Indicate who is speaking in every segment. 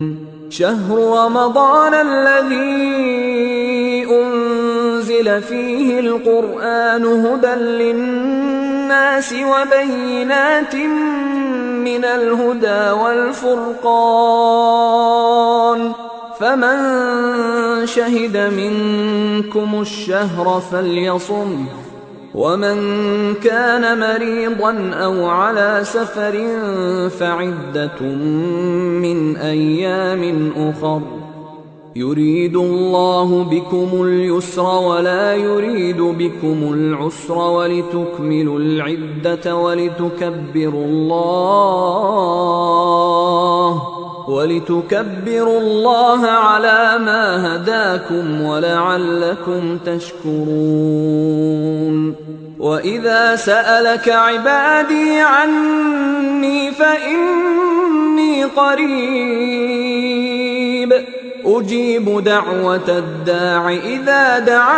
Speaker 1: شهر رمضان الذي أنزل فيه القرآن هدى للناس وبينات من الهدى والفرقان فمن شهد منكم الشهر فليصم ومن كان مريضا او على سفر فعده من ايام اخر يريد الله بكم اليسر ولا يريد بكم العسر ولتكملوا العده ولتكبروا الله ولتكبروا الله على ما هداكم ولعلكم تشكرون واذا سالك عبادي عني فاني قريب اجيب دعوه الداع اذا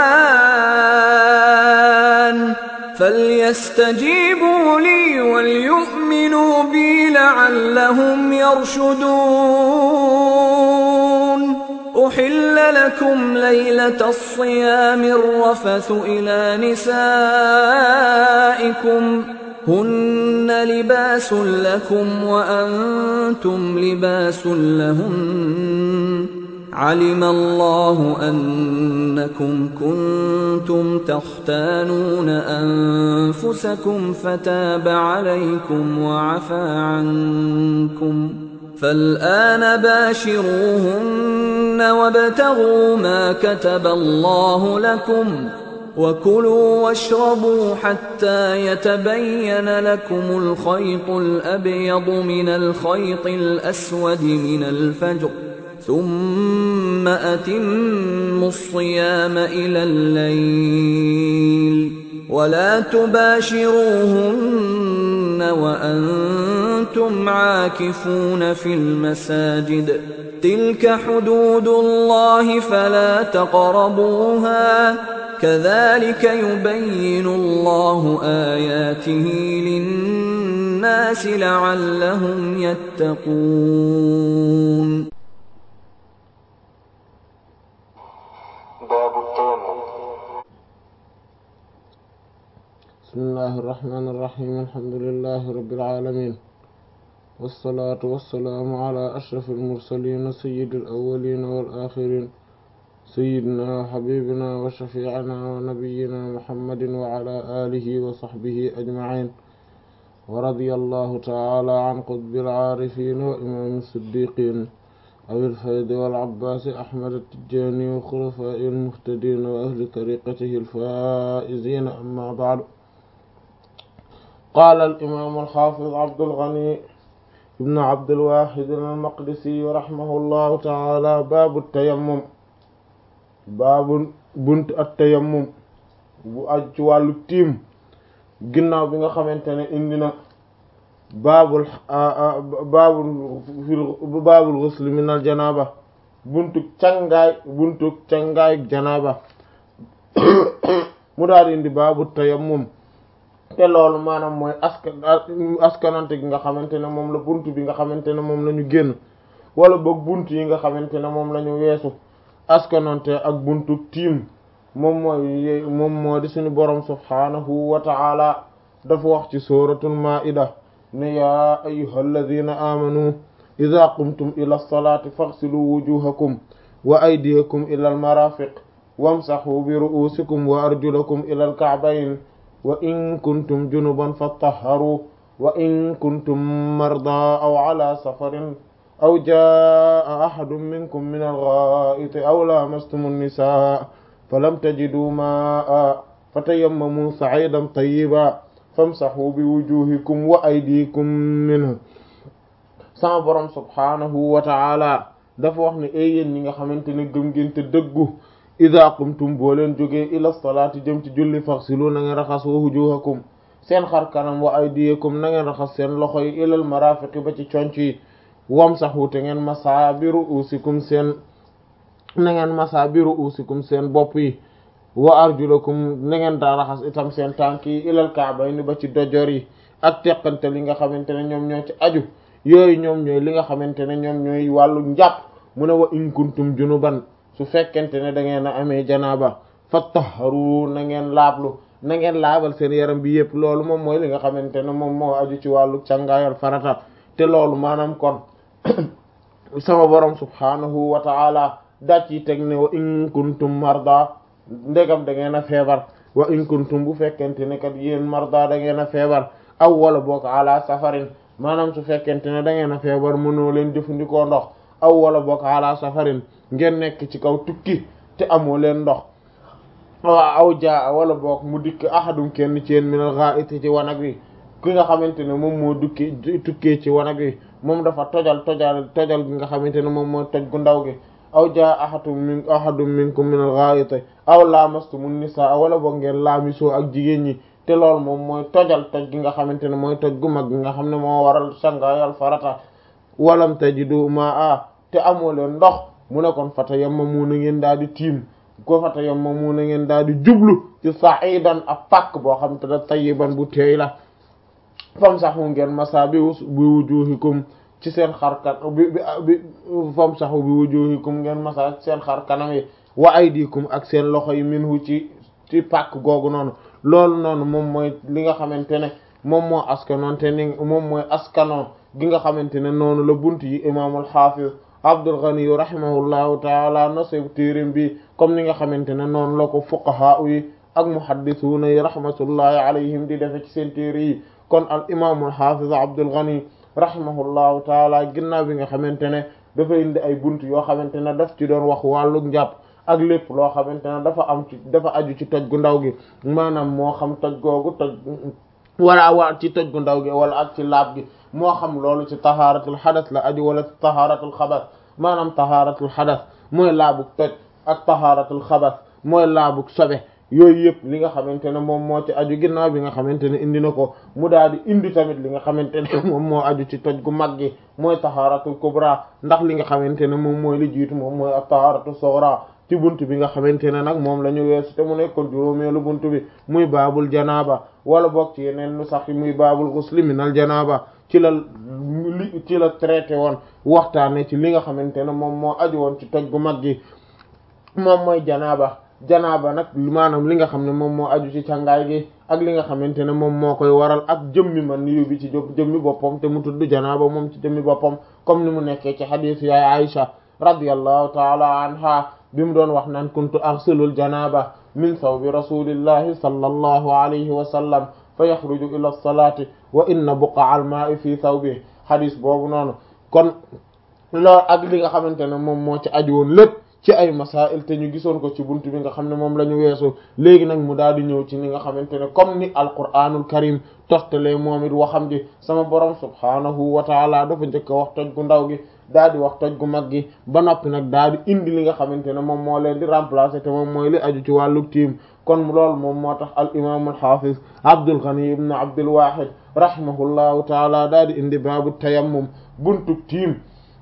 Speaker 1: دعان فليستجيبوا لي وليؤمنوا بي لعلهم يرشدون احل لكم ليله الصيام الرفث الى نسائكم هن لباس لكم وانتم لباس لهن علم الله انكم كنتم تختانون انفسكم فتاب عليكم وعفى عنكم فالان باشروهن وابتغوا ما كتب الله لكم وكلوا واشربوا حتى يتبين لكم الخيط الابيض من الخيط الاسود من الفجر ثم اتموا الصيام الى الليل ولا تباشروهن وانتم عاكفون في المساجد تلك حدود الله فلا تقربوها كذلك يبين الله اياته للناس لعلهم يتقون
Speaker 2: باب التيمم
Speaker 3: بسم الله الرحمن الرحيم الحمد لله رب العالمين والصلاة والسلام على أشرف المرسلين سيد الأولين والآخرين سيدنا وحبيبنا وشفيعنا ونبينا محمد وعلى آله وصحبه أجمعين ورضي الله تعالى عن قطب العارفين وإمام الصديقين أبي الفيض والعباس أحمد التجاني وخلفاء المهتدين وأهل طريقته الفائزين أما بعد قال الإمام الحافظ عبد الغني ابن عبد الواحد المقدسي رحمه الله تعالى باب التيمم باب بنت التيمم bu aj ci wàllu tiim ginnaaw bi nga xamante ne indi na baabul baabul fil baabul ghusl min al janaaba buntuk cangaay buntuk cangaay janaaba mu daal indi baabu tayammum te loolu maanaam mooy askan askanante gi nga xamante ne moom la bunt bi nga xamante ne moom la ñu génn wala boog bunt yi nga xamante ne moom la ñu weesu askanante ak buntuk tiim moom mooy moom moo di suñu borom subhaanahu wa ta'ala dafa wax ci suratul maa'ida ne yaa ayyuhal ladhina amanu idha qumtum ila as-salati faghsilu wujuhakum wa aydiyakum ila al-marafiq wamsahu bi ru'usikum wa arjulakum ila al-ka'bayn wa in kuntum junuban fatahharu wa in kuntum marda aw ala safarin aw jaa ahadun minkum min al-gha'iti aw lamastum an-nisaa falam tajidu ma'a fatayammamu sa'idan tayyiban famsahu bi wujuhikum wa aydikum minhu sama borom subhanahu wa ta'ala dafa wax ne ay yéen ñi nga xamante ne gëm ngeen te dëggu idha qumtum boo leen jógee ila salaati jëm ci julli faghsilu na ngeen raxas wa wujuhakum seen xar kanam wa aydiyakum na ngeen raxas seen loxo yi ilal marafiqi ba ci conc yi wamsahu te ngeen masa bi ru'usikum seen na ngeen masa bi ru'usikum seen bopp yi wa arjulakum na ngeen daa raxas itam seen tànk yi ilal ka'bayni ba ci dojor yi ak teqante li nga xamante ne ñoom ñoo ci aju yooyu ñoom ñooy li nga xamante ne ñoom ñooy wàllu njàpp mu ne wa in kuntum junuban su fekkente ne da ngeen a amee janaaba fattaharu na ngeen laablu na ngeen laabal seen yaram bi yëpp loolu moom mooy li nga xamante ne moom moo aju ci wàllu càngaayal farata te loolu maanaam kon sama borom subhanahu wa ta'ala daa ci teg ne wa in kuntum marda ndegam da ngeen a feebar wa in kuntum bu fekkente ne kat yéen marda da ngeen a feebar aw wala boog ala safarin maanaam su fekkente ne da ngeen a feebar mënoo leen jëfandikoo ndox aw wala boog ala safarin ngeen nekk ci kaw tukki te amoo leen ndox waaw aw jaa wala boog mu dikk ahadum kenn ci yéen minal gha'iti ci wanag wi ki nga xamante ne moom moo dukki tukkee ci wanag wi moom dafa tojal tojal tojal gi nga xamante ne moom moo toj gu ndaw gi aw jaa ahadum min ahadum minkum minal gha'iti aw lamastumun nisaa wala boog ngeen laamisoo ak jigéen ñi te loolu moom mooy tojal toj gi nga xamante ne mooy toj gu mag gi nga xam ne moo waral sangaayal farata walam tajidu ma'a te amoo leen ndox mu ne kon fata yammamu na ngeen daal di tiim ko fata yammamu na ngeen daal di jublu ci sa'idan ab pàkk boo xam te da tayyiban bu teey la fam saxu ngeen masa bi bi wujuhikum ci seen xar kan bi bi fam saxu bi wujuhikum ngeen masa seen xar kanam yi wa aydikum ak seen loxo yi minhu ci ci pàkk googu noonu loolu noonu moom mooy li nga xamante ne moom moo askanoon te ni moom mooy askanoon gi nga xamante ne noonu la bunt yi imaamul xaafiz Abdul Ghani rahimahullahu taala nasib téerim bi comme ni nga xamante ne noonu la ko fuqaha yi ak muhaddisuuna yi rahmatullahi alayhim di defe ci seen téere yi kon al imaamul xaafiz Abdul Ghani rahimahullahu taala ginnaaw bi nga xamante ne dafa indi ay bunt yoo xamante ne daf ci doon wax wàllu njàpp ak lépp loo xamante ne dafa am ci dafa aju ci toj gu ndaw gi maanaam moo xam toj googu toj wala waa ci toj gu ndaw gi wala ak ci laab gi moo xam loolu ci tahaaratul xadas la aju wala ci tahaaratul xabas maanaam tahaaratul xadas mooy laabug toj ak tahaaratul xabas mooy laabug sobe yooyu yëpp li nga xamante ne moom moo ci aju ginnaaw bi nga xamante ne indi na ko mu daal di indi tamit li nga xamante ne moom moo aju ci toj gu mag gi mooy tahaaratul kubra ndax li nga xamante ne moom mooy li jiitu moom mooy ak tahaaratul sughra ci bunt bi nga xamante ne nag moom la ñu weesu te mu nekkoon juróomeelu bunt bi muy baabul janaaba wala boog ci yeneen nu sax muy baabul ghusli minal janaaba ci la li ci la traité woon waxtaane ci li nga xamante ne moom moo aju woon ci toj gu mag gi moom mooy janaaba janaaba nag maanaam li nga xam ne moom moo aju ci càngaay gi ak li nga xamante ne moom moo koy waral ak jëmmi man ni yóbbi ci jëmmi boppam te mu tudd janaaba moom ci jëmmi boppam comme ni mu nekkee ci xadiis yaay Aïcha radiyallahu taala anha bi mu doon wax naan kuntu aghsilul janaba min sawbi rasulillahi sallallahu alayhi wa sallam fa yaxruju ila lsolati wa inna buqa al ma'i fi thawbi xadis boobu noonu kon loolu ak li nga xamante ne moom moo ci aju woon lépp ci ay masail te ñu gisoon ko ci buntu bi nga xam ne moom la ñu weesu léegi nag mu daal di ñëw ci ni nga xamante ne comme ni alquranul karim toftale moom it waxam ji sama borom subhanahu wa taala dafa njëkk a wax toj gu ndaw gi daal di wax toj gu mag gi ba noppi nag daal di indi li nga xamante ne moom moo leen di remplacer te moom mooy li aju ci wàllu tiim kon loolu moom moo tax al imam al hafiz Abdul Ghani ibn Abdul Wahid rahimahullahu taala daal di indi baabu tayammum buntu tiim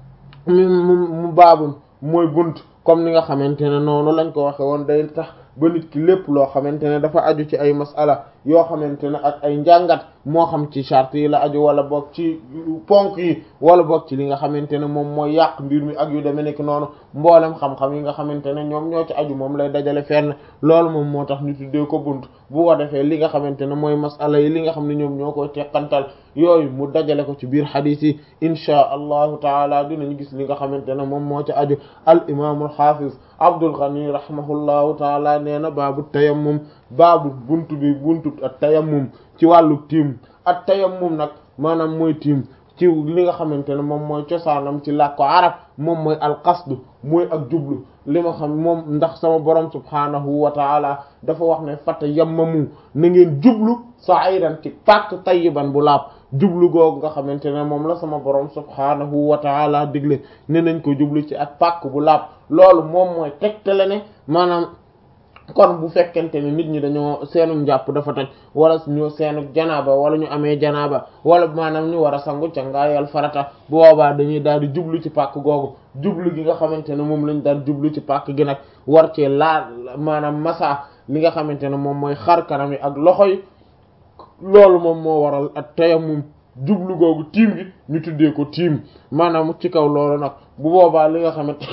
Speaker 3: mu mu baabun mooy bunt comme ni nga xamante ne noonu lañ ko waxe woon day tax ba nit ki lépp loo xamante ne dafa aju ci ay masala yoo xamante ne ak ay njàngat moo xam ci charte yi la aju wala boog ci ponk yi wala boog ci li nga xamante ne moom mooy yàq mbir mi ak yu demee nekk noonu mboolem xam-xam yi nga xamante ne ñoom ñoo ci aju moom lay dajale fenn loolu moom moo tax ñu tuddee ko bunt bu ko defee li nga xamante ne mooy masala yi li nga xam ne ñoom ñoo koy teqantal yooyu mu dajale ko ci biir xadiis yi inchaa allahu taala dinañ gis li nga xamante ne moom moo ci aju al imaamul xaafiz Abdul Ghani rahimahullahu taala nee na baabu tayammum baabu buntu bi buntu at tayammum ci wàllu tiim at tayammum nag maanaam mooy tiim ci li nga xamante ne moom mooy cosaanam ci làkku arab moom mooy alqasdu mooy ak jublu li ma xam moom ndax sama borom subhaanahu wa taala dafa wax ne fata yammamu na ngeen jublu sa'idan ci pàkk tayyiban bu laab jublu googu nga xamante ne moom la sama borom subhaanahu wa taala digle ne nañ ko jublu ci ak pàkk bu laab loolu moom mooy tegtale ne maanaam kon bu fekkente ne nit ñi dañoo seenu njàpp dafa toj wala ñu seenu janaaba wala ñu amee janaaba wala maanaam ñu war a sangu cangaayal farata bu boobaa dañuy daal di jublu ci pàkk googu jublu gi nga xamante ne moom lañ daal jublu ci pàkk gi nag war cee laa maanaam masa li nga xamante ne moom mooy xar kanam yi ak loxo yi loolu moom moo waral ak tayammum jublu googu tiim gi ñu tuddee ko tiim maanaam ci kaw loolu nag bu boobaa li nga xamante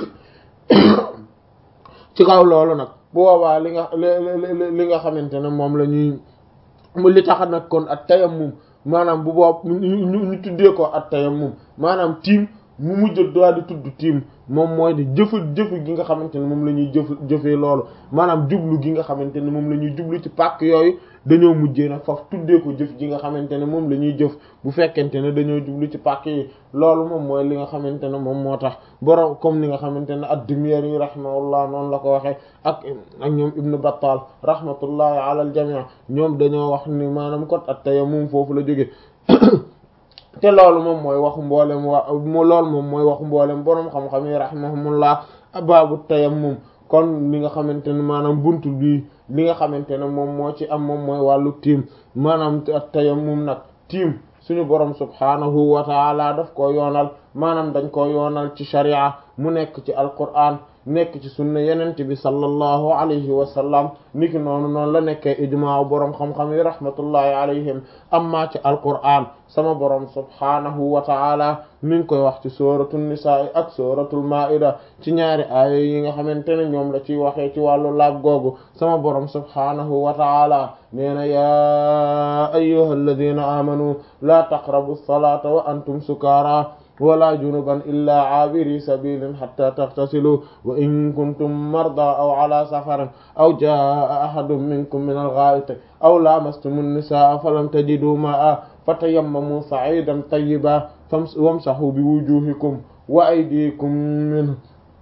Speaker 3: ci kaw loolu nag bu boobaa li nga li nga xamante ne moom la ñuy li tax nag kon at tayammum maanaam bu boob ñu tuddee ko at tayammum maanaam tiim mu mujj daal di tudd tiim moom mooy di jëfa jëf gi nga xamante ne moom la ñuy jëf jëfee loolu maanaam jublu gi nga xamante ne moom la ñuy jublu ci pàkk yooyu dañoo mujjee nag faf tuddee ko jëf ji nga xamante ne moom la ñuy jëf bu fekkente ne dañoo jublu ci pàkk yi loolu moom mooy li nga xamante ne moom moo tax borom comme ni nga xamante ne ad-Dimyari rahimahullah noonu la ko waxee ak ak ñoom Ibn Battal rahmatullahi ala al jami' ñoom dañoo wax ni maanaam kot at-tayammum foofu la jóge te loolu moom mooy waxu mboolem wa loolu moom mooy waxu mboolem boroom xam-xam yi rahimahumullah baabu tayammum kon li nga xamante ne maanaam buntu bi li nga xamante ne moom moo ci am moom mooy wàllu tiim maanaam tayammum nag tiim suñu borom subhaanahu wa taala daf ko yoonal maanaam dañ ko yoonal ci sharia mu nekk ci alquran nekk ci sunna yenente bi sallallahu alayhi wa sallam niki noonu noonu la nekkee ijmaa boroom xam-xam yi rahmatullahi alayhim amma ci alquran sama borom subhaanahu wa taala mi ngi koy wax ci suratul nisaa ak suratul maida ci ñaari aaya yi nga xamante ne ñoom la ciy waxee ci wàllu laab googu sama borom subhaanahu wa taala nee na yaa ayyuhal ladina amanu laa taqrabu salata wa antum sukaara wala junuban illa aabiri sabilin hatta taghtasilu wa in kuntum marda aw ala safarin aw jaa ahadun minkum min al-gha'iti aw lamastumu an-nisaa falam tajidu ma'a fatayammamu sa'idan tayyiban wamsahu bi wujuhikum wa aydikum minhu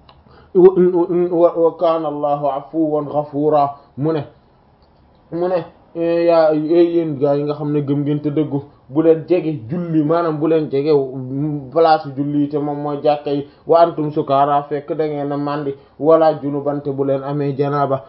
Speaker 3: wa kana allahu afuwan ghafura mu ne mu ne yaa yéen gaa yi nga xam ne gëm ngeen te dëggu bu leen jege julli maanaam bu leen jege place julli te moom mooy jàkka yi wa antum sukaara fekk da ngeen a màndi wala junubante bu leen amee janaaba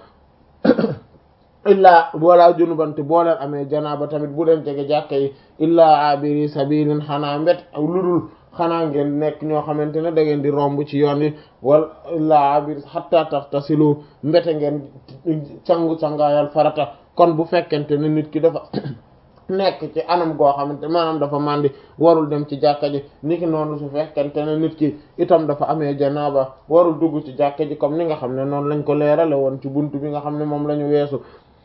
Speaker 3: illaa wala junubante boo leen amee janaaba tamit bu leen jege jàkka yi illaa abiri sabilin xanaa mbet ludul xanaa ngeen nekk ñoo xamante ne da ngeen di romb ci yoon wi wala illaa abiri hatta tahtasilu mbete ngeen cangu cangaayal farata kon bu fekkente ne nit ki dafa nekk ci anam goo xamante maanaam dafa màndi warul dem ci jàkka ji niki noonu su fekkente ne nit ki itam dafa amee janaaba warul dugg ci jàkka ji comme ni nga xam ne noonu lañ ko leerale woon ci buntu bi nga xam ne moom la ñu weesu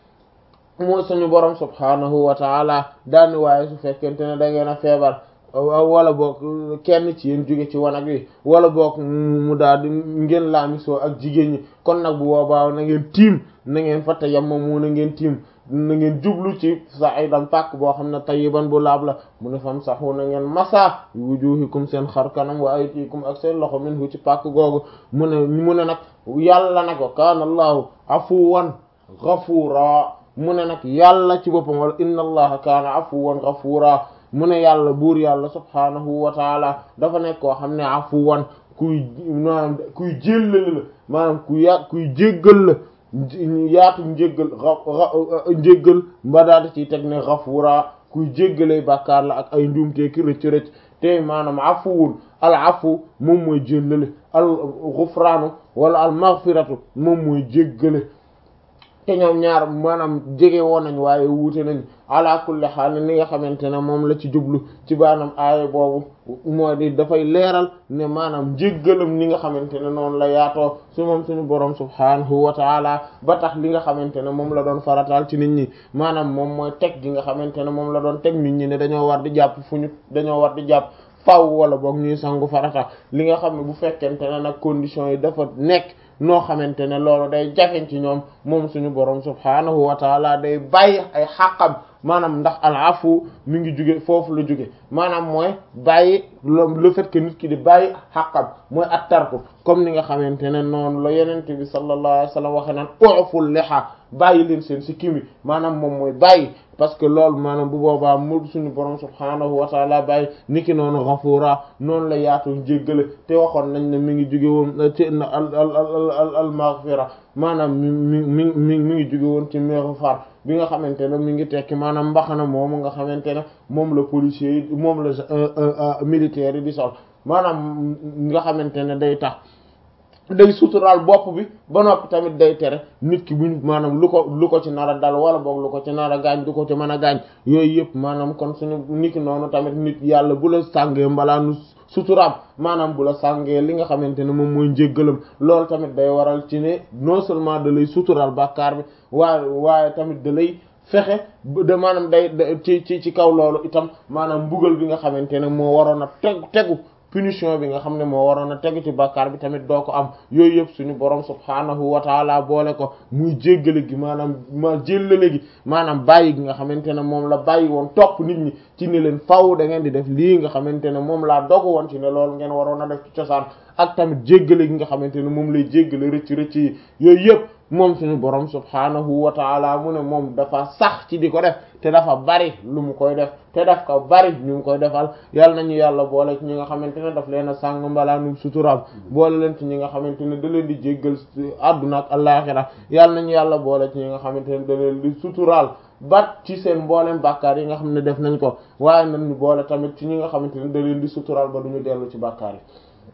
Speaker 3: mooy suñu borom subhaanahu wa taala daani waaye su fekkente ne da ngeen a feebar wala boog kenn ci yéen jóge ci wanag wi wala boog mu daal di ngeen laamisoo ak jigéen ñi kon nag bu boobaa na ngeen tiim na ngeen fa tayammamu na ngeen tiim na ngeen jublu ci sa'idan pàkk boo xam ne tayyiban bu laab la mu ne fam saxu na ngeen masa wujuhikum seen xar kanam wa aydikum ak seen loxo minhu ci pàkk googu mu ne mu ne nag yàlla nag wa kaana allahu afuwan ghafura mu ne nag yàlla ci boppam wala inna allaha kaana afuwan ghafura mu ne yàlla buur yàlla subhaanahu wa taala dafa nekk koo xam ne afuwan kuy maanaam kuy jéllale la maanaam ku ya kuy jéggal la yaatu njéggal njéggal mba daal ci teg ne ghafura kuy jéggalay bàkkaar la ak ay njuumte ki rëcc rëcc te maanaam afuwul al afu moom mooy jéllale al ghufraanu wala al maghfiratu moom mooy jéggale te ñoom ñaar maanaam jege woon nañ waaye wuute nañ ala kulli xaal li nga xamante ne moom la ci jublu ci baanam aaya boobu moo di dafay leeral ne maanaam njéggalam ni nga xamante ne noonu la yaatoo su moom suñu borom subhaanahu wa taala ba tax li nga xamante ne moom la doon farataal ci nit ñi maanaam moom mooy teg gi nga xamante ne moom la doon teg nit ñi ne dañoo war di jàpp fu ñu dañoo war di jàpp faw wala boog ñuy sangu farata li nga xam ne bu fekkente ne nag conditions yi dafa nekk noo xamante ne loolu day jafeñ ci ñoom moom suñu borom subhaanahu wa taala day bàyyi ay xàqam maanaam ndax al afu mi ngi jóge foofu la jóge maanaam mooy bàyyi le fait que nit ki di bàyyi xàqam mooy attarku comme ni nga xamante ne noonu la yenente bi sallallahu alayhi wa sallam waxe naan u'ful liha bàyyi leen seen si kimi maanaam moom mooy bàyyi parce que loolu maanaam bu boobaa mu suñu borom subhaanahu wa taala bàyyi niki noonu ghafura noonu la yaatu jéggale te waxoon nañ ne mi ngi jóge woon ci al al al al maghfira maanaam mi mi mi mi mi ngi jóge woon ci maghfar bi nga xamante ne mi ngi tekki maanaam mbaxana moomu nga xamante ne moom la policier yi moom la militaire yi di sol maanaam nga xamante ne day tax day suturaal bopp bi ba noppi tamit day tere nit ki buñ maanaam lu ko lu ko ci nar a dal wala boog lu ko ci nar a gaañ du ko ci mën a gaañ yooyu yëpp maanaam kon suñu nit ki noonu tamit nit yàlla bu la sàngee mbalaanu suturaam maanaam bu la sàngee li nga xamante ne moom mooy njéggalam loolu tamit day waral ci ne non seulement da lay suturaal bàkkaar bi waaye waaye tamit da lay fexe de maanaam day ci ci ci kaw loolu itam maanaam mbugal bi nga xamante ne moo waroon a tegu tegu punition bi nga xam ne moo waroon a tegu ci bàkkaar bi tamit doo ko am yooyu yëpp suñu borom subhaanahu wa taala boole ko muy jéggale gi maanaam ma jéllale gi maanaam bàyyi gi nga xamante ne moom la bàyyi woon topp nit ñi ci ni leen faw da ngeen di def lii nga xamante ne moom laa dogu woon ci ne loolu ngeen waroon a def ci cosaan ak tamit jéggale gi nga xamante ne moom lay jéggale rëcc rëcc yi yooyu yëpp moom suñu borom subhaanahu wa taala mu ne moom dafa sax ci di ko def te dafa bari lu mu koy def te daf ko bari ñu ngi koy defal yàlla nañu yàlla boole ci ñi nga xamante ne daf leen a sàng mbalaanu suturaal boole leen ci ñi nga xamante ne da leen di jéggal àdduna ak àllaaxira yàlla nañu yàlla boole ci ñi nga xamante ne da leen di suturaal bat ci seen mboolem bàkkaar yi nga xam ne def nañ ko waaye nañu boole tamit ci ñi nga xamante ne da leen di suturaal ba duñu dellu ci bàkkaar yi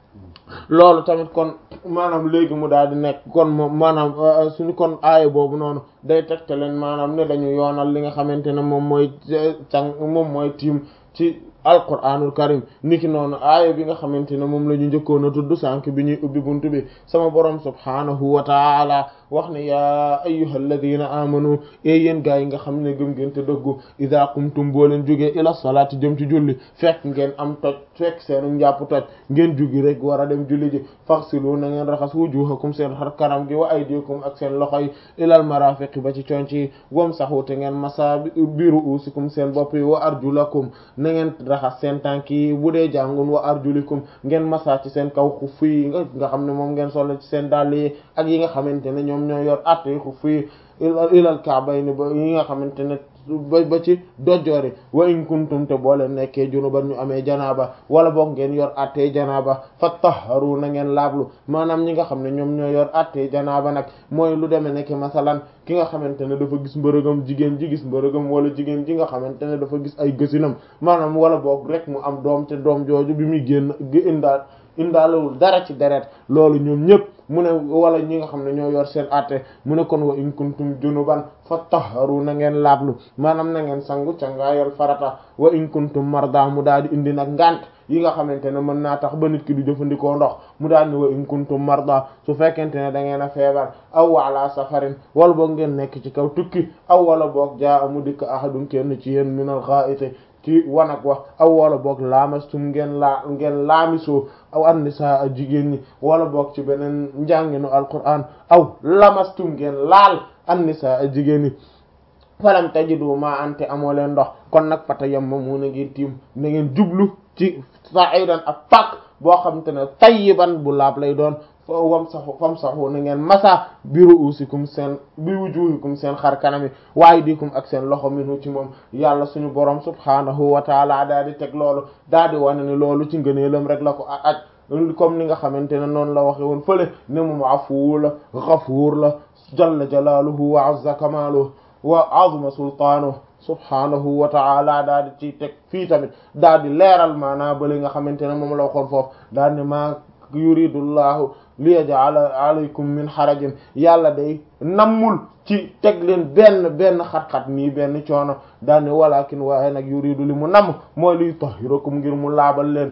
Speaker 3: loolu tamit kon maanaam léegi mu daal di nekk kon moom maanaam suñu kon aaya boobu noonu day tegte leen maanaam ne dañu yoonal li nga xamante ne moom mooy càng moom mooy tiim ci alquranul karim niki noonu aaya bi nga xamante ne moom la ñu njëkkoon a tudd sànk bi ñuy ubbi buntu bi sama borom subhaanahu wa taala wax ne yaa ayyuha alladina amanu e yéen gaa yi nga xam ne gëm ngeen te dëggu ida qumtum boo leen jógee ila salaati jëm ci julli fekk ngeen am toj fekk seenu njàpp toj ngeen jugi rek war a dem julli ji faxsilu na ngeen raxas wujuhakum seen xar kanam gi wa aydikum ak seen loxo yi ilal marafiqi ba ci conc yi wam saxu te ngeen masa biru usikum seen bopp yi wa arjulakum na ngeen raxas seen tànk yi bu dee jàngun wa arjulikum ngeen masa ci seen kaw xuf yi nga nga xam ne moom ngeen solo ci seen dàll yi ak yi nga xamante ne ñoom ñoo yor att yi xuf yi ilal ka'bayni ba yi nga xamante ne ba ba ci dojjoori wa in kuntum te boo leen nekkee junuban ñu amee janaaba wala boog ngeen yor attee janaaba fattaharu na ngeen laablu maanaam ñi nga xam ne ñoom ñoo yor attee janaaba nag mooy lu demee nekk masalan ki nga xamante ne dafa gis mbërëgam jigéen ji gis mbërëgam wala jigéen ji nga xamante ne dafa gis ay gësinam maanaam wala boog rek mu am doom te doom jooju bi muy génn indaal indaalewul dara ci deret loolu ñoom ñëpp mu ne wala ñi nga xam ne ñoo yor seen atte mu ne kon wa in kuntum junuban fattaharu na ngeen laablu maanaam na ngeen sangu cangaayal farata wa in kuntum marda mu daal di indi nag ngant yi nga xamante ne mën naa tax ba nit ki du jëfandikoo ndox mu daal ni wa in kuntum marda su fekkente ne da ngeen a feebar aw ala safarin wala boog ngeen nekk ci kaw tukki aw wala boog jaa amu dikk ahadun kenn ci yéen minal ghaa'iti ci wanag wax aw wala boog laamastum ngeen laa ngeen laamisoo aw annisa a jigéen ñi wala boog ci beneen njànginu alquran aw lamastum ngeen laal annisa a jigéen ñi falam tajidu ma ante amoo leen ndox kon nag fata yamma mu na ngeen tiim na ngeen jublu ci sa'idan ak pak boo xam te ne tayyiban bu laab lay doon wam saxu fam saxu na ngeen masa bi ru'usikum seen bi wujuhikum seen xar kanami waaye dikum ak seen loxo minu ci moom yàlla suñu borom subhanahu wa taala daal di teg loolu daal di wane ni loolu ci ngëneelam rek la ko aj comme ni nga xamante ne noonu la waxe woon fële ne moom afuwu la ghafuur la jalla jalaaluhu wa azza kamaaluhu wa azuma sultaanuhu subhanahu wa ta'ala daal di ci teg fii tamit daal di leeral maanaa ba li nga xamante ne moom la waxoon foofu daal ne maa yuridullahu li yaj'ala alaykum min harajin yàlla day nammul ci teg leen benn benn xat-xat nii benn coono daal ne walakin waaye nag yuridu li mu namm mooy liy tahirakum ngir mu laabal leen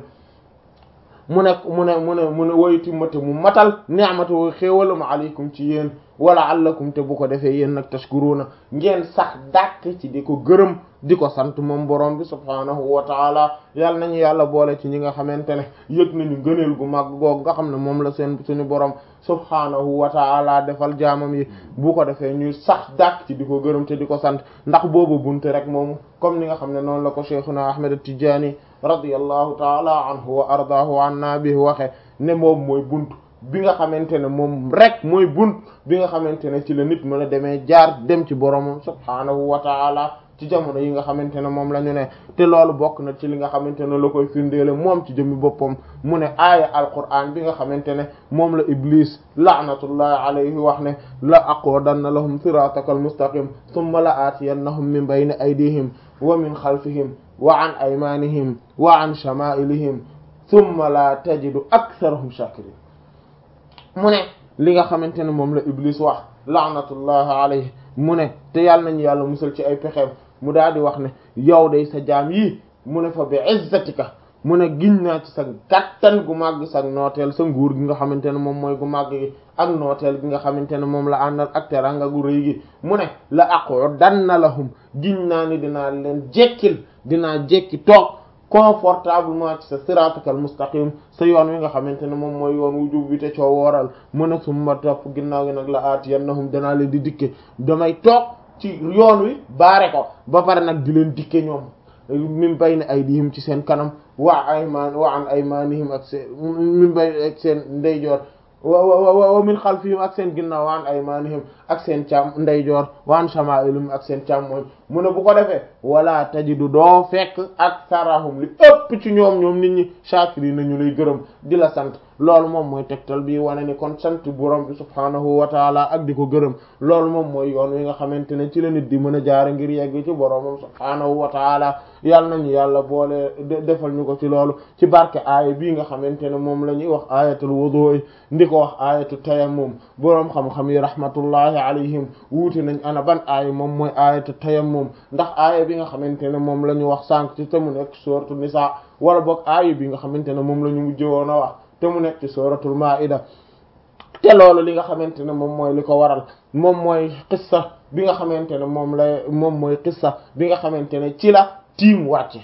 Speaker 3: mu nekk mu ne mu ne mu ne woyti mate mu matal ni'matu xéewalam alaykum ci yéen wala allakum te bu ko defee yéen nag tashkuruna ngeen sax dàkk ci di ko gërëm di ko sant moom borom bi subhaanahu wa taala yàlla nañu yàlla boole ci ñi nga xamante ne yëg nañu ngëneel gu mag googu nga xam ne moom la seen suñu borom subhaanahu wa taala defal jaamam yi bu ko defee ñuy sax dàkk ci di ko gërëm te di ko sant ndax boobu bunte rek moomu comme ni nga xam ne noonu la ko cheikhuna ahmed at-Tijaani radiyallahu taala anhu wa ardaahu anna bi waxe ne moom mooy bunt bi nga xamante ne moom rek mooy bunt bi nga xamante ne ci la nit mën a demee jaar dem ci boromam subhaanahu wa taala ci jamono yi nga xamante ne moom la ñu ne te loolu bokk na ci li nga xamante ne la koy firndeele moom ci jëmmi boppam mu ne aaya alquran bi nga xamante ne moom la iblis laanatullahi alayhi wax ne la aqudanna lahum siratakal mustaqim thumma la aatiyannahum min bayni aydihim wa min xalfihim wa an aymanihim wa an shama'ilihim thumma la tajidu aktharahum shakirin mu ne li nga xamante ne moom la iblis wax laanatullahi alayhi mu ne te yàlla nañu yàlla musal ci ay pexeem mu daal di wax ne yow day sa jaam yii mu ne fa bi izzatika mu ne giñ naa ci sa kattan gu màgg sa nooteel sa nguur gi nga xamante ne moom mooy gu màgg gi ak nooteel gi nga xamante ne moom la àndal ak teranga gu rëy gi mu ne la aqudanna lahum giñ naa ni dinaa leen jekkil dinaa jekki toog confortablement ci sa siratakal mustaqim sa yoon wi nga xamante ne moom mooy yoon wu jub bi te coo wooral mu ne summa topp ginnaaw gi nag la aatiyannahum danaa leen di dikke damay toog ci yoon wi baare ko ba pare nag di leen dikke ñoom min bayni aydihim ci seen kanam wa ayman wa an aymanihim ak seen min bay ak seen ndeyjoor wa wa wa min xalfihim ak seen ginnaaw wa an aymanihim ak seen càmm ndeyjoor wa an shama'ilihim ak seen càmmooñ mu ne bu ko defee wala tajidu doo fekk ak sarahum li ëpp ci ñoom ñoom nit ñi shakiri nañu lay gërëm di la sant loolu moom mooy tegtal bi wane ni kon sant borom bi subhaanahu wa taala ak di ko gërëm loolu moom mooy yoon wi nga xamante ne ci la nit di mën a jaare ngir yegg ci boromam subhaanahu wa taala yàlla nañu yàlla boole defal ñu ko ci loolu ci barke aaya bii nga xamante ne moom la ñuy wax ayatul wudu ndi ko wax ayatu tayammum boroom xam-xam yi rahmatullahi alayhim wuute nañ ana ban aaya moom mooy ayatu tayammum ndax aaya bi nga xamante ne moom la ñu wax sànq ci te mu nekk sourate Nisaa wala boog aaya bi nga xamante ne moom la ñu mujj woon a wax te mu nekk ci suratul maida te loolu li nga xamante ne moom mooy li ko waral moom mooy qissa bi nga xamante ne moom la moom mooy qissa bi nga xamante ne ci la tiim wàcce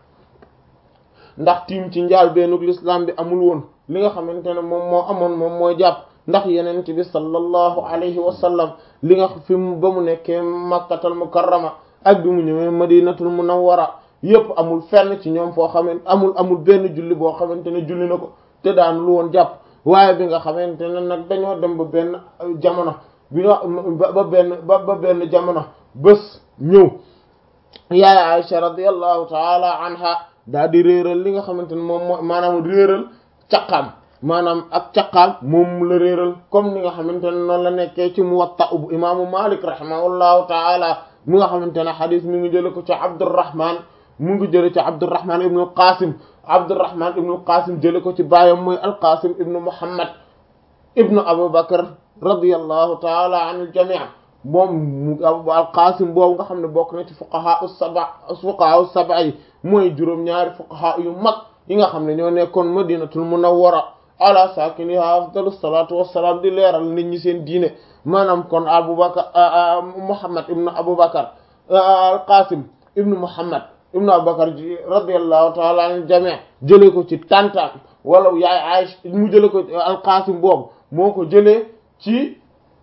Speaker 3: ndax tiim ci njaal beenug l'islam bi amul woon li nga xamante ne moom moo amoon moom mooy jàpp ndax yenent bi sallallahu alayhi wa sallam li nga fi mu ba mu nekkee makkatal mukarrama ak bi mu ñëwee madinatul munawwara yépp amul fenn ci ñoom foo xamante amul amul benn julli boo xamante ne julli na ko te daan lu woon jàpp waaye bi nga xamante ne nag dañoo dem ba benn jamono bi nga ba benn ba ba benn jamono bés ñëw yaay Aisha radiyallahu taala anha daa di réeral li nga xamante ne moom moo maanaam réeral caqaam maanaam ak caqaam moom la réeral comme ni nga xamante ne noonu la nekkee ci Muwatta bu imaamu Malik rahimahullahu taala mi nga xamante ne xadis mi ngi jële ko ci Abdurrahman mu ngi jële ci Abdurrahman ibnu al-Qasim Abdurrahman ibnu al-Qasim jële ko ci baayam mooy al-Qasim ibnu Muhammad ibnu Abu Bakr radiyallahu taala an al-jami' moom mu al-Qasim boobu nga xam ne bokk na ci fuqaha as-sab'a fuqaha as-sab'a yi mooy juróom-ñaari fuqaha yu mag yi nga xam ne ñoo nekkoon Madinatul Munawwara ala sakiniha afdalu salatu wassalam di leeral nit ñi seen diine maanaam kon Abu Bakr Muhammad ibnu Abu Bakr al-Qasim ibnu Muhammad ibnu Abubakar ji radiyallahu ta'ala anil jami' jëlee ko ci tantam wala yaay Aïcha mu jëlee ko al-Qasim boobu moo ko jëlee ci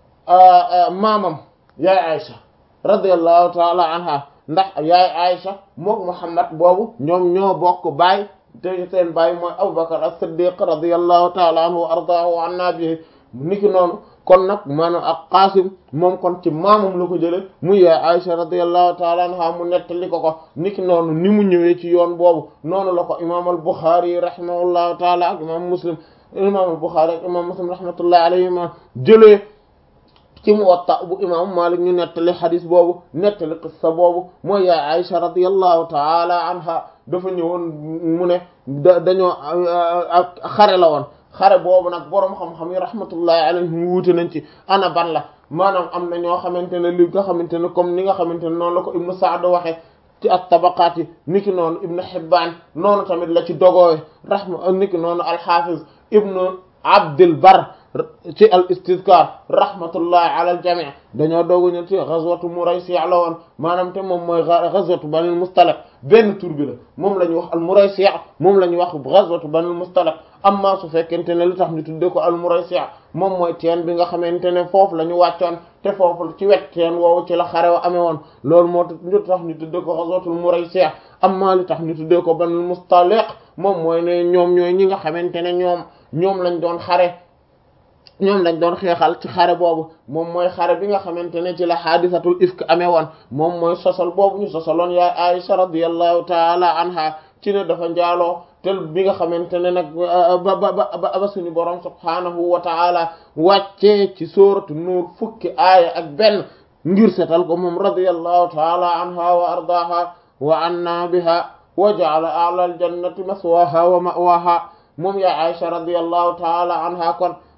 Speaker 3: maamam yaay Aïcha radiyallahu ta'ala anha ndax yaay Aïcha mook Muhammad boobu ñoom ñoo bokk baay te seen baay mooy Abubakar as-Siddiq radiyallahu ta'ala anhu wa ardaahu wa anna bihi niki noonu kon nag maanaam ak Qaasim moom kon ci maamam la ko jële muy yaay Aisha radiyallahu ta'ala anha mu nettali ko ko niki noonu ni mu ñëwee ci yoon boobu noonu la ko imaam al-Bukhari rahimahullahu ta'ala ak imaam Muslim imaam al-Bukhari ak imaam Muslim rahmatullahi alayhima jëlee ci Muwatta bu imaam Malik ñu nettali xadis boobu nettali qissa boobu mooy yaay Aisha radiyallahu ta'ala anha dafa ñëwoon mu ne da dañoo ak xare la woon xare boobu nag boroom xam-xam yi rahmatullahi alayhim wuute nañ ci ana ban la maanaam am na ñoo xamante ne li nga xamante ne comme ni nga xamante ne noonu la ko ibnu Sa'd waxe ci at-Tabaqaat yi niki noonu ibnu Hibbaan noonu tamit la ci dogoowe rahma niki noonu al-Hafiz ibnu Abdul Barr ci al-Istizkar rahmatullahi ala al-jami' dañoo doogu ñu ci ghazwatu Muraysi' la woon maanaam te moom mooy ghazwatu Banil Mustaliq benn tur bi la moom la ñuy wax al-Muraysi' moom la ñuy wax ghazwatu Banil Mustaliq amma su fekkente ne lu tax ñu tuddee ko al-Muraysi' moom mooy teen bi nga xamante ne foofu la ñu wàccoon te foofu ci wet teen woowu ci la xare wa amee woon loolu moo tax ñu tuddee ko ghazwatul Muraysi' amma li tax ñu tuddee ko Banil Mustaliq moom mooy ne ñoom ñooy ñi nga xamante ne ñoom ñoom lañ doon xare ñoom lañ doon xeexal ci xare boobu moom mooy xare bi nga xamante ne ci la xaadisatul ifk amee woon moom mooy sosal boobu ñu sosaloon yaay Aisha radiyallahu taala anha ci ne dafa njaaloo te bi nga xamante ne nag ba ba ba ba suñu borom subhaanahu wa taala wàccee ci sooratu nuur fukki aaya ak benn ngir setal ko moom radiyallahu taala anha wa ardaaha wa anna biha wa ja'ala a'la al-jannati maswaha wa ma'waha moom yaa Aisha radiyallahu taala anha kon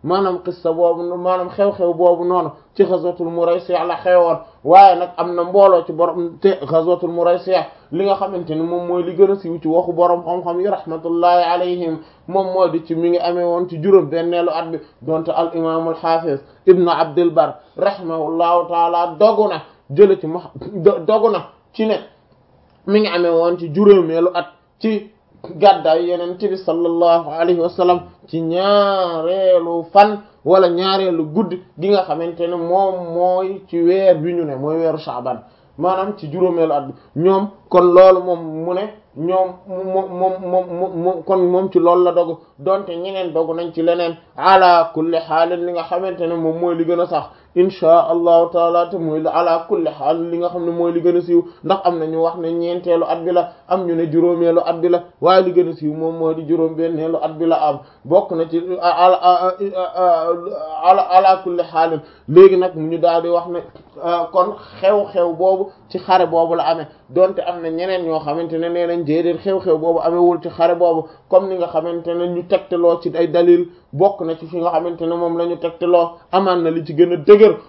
Speaker 3: maanaam qissa boobu maanaam xew-xew boobu noonu ci ghazwatul Muraysi' la xewoon waaye nag am na mbooloo ci borom te ghazwatul Muraysi' li nga xamante ni moom mooy li gën a siiw ci waxu borom xam-xam yi rahmatullahi alayhim moom moo di ci mi ngi amee woon ci juróom benneelu at bi donte al imaam al hafiz ibnu Abdul Bar rahimahullahu taala dogu na jële ci ma dogu na ci ne mi ngi amee woon ci juróomeelu at ci gàddaay yeneen bi sallallahu alayhi wa sallam ci ñaareelu fan wala ñaareelu guddi gi nga xamante ne moom mooy ci weer bi ñu ne mooy weeru Shaaban maanaam ci juróomeelu at bi ñoom kon loolu moom mu ne ñoom moom moom moom moom kon moom ci loolu la dogu donte ñeneen dogu nañ ci leneen ala kulli xaalin li nga xamante ne moom mooy li gën a sax inchaa allahu taala te mooy ala kulli xaal li nga xam ne mooy li gën a siiw ndax am na ñu wax ne ñeenteelu at bi la am ñu ne juróomeelu at bi la waaye li gën a siiw moom mooy di juróom benneelu at bi la am bokk na ci ala ala kulli xaalin léegi nag ñu daal di wax ne kon xew-xew boobu ci xare boobu la amee donte am na ñeneen ñoo xamante ne nee nañ déedéet xew-xew boobu amewul ci xare boobu comme ni nga xamante ne ñu tegtaloo ci ay dalil bokk na ci fi nga xamante ne moom la ñu tegtaloo amaan na li ci gën a dëgër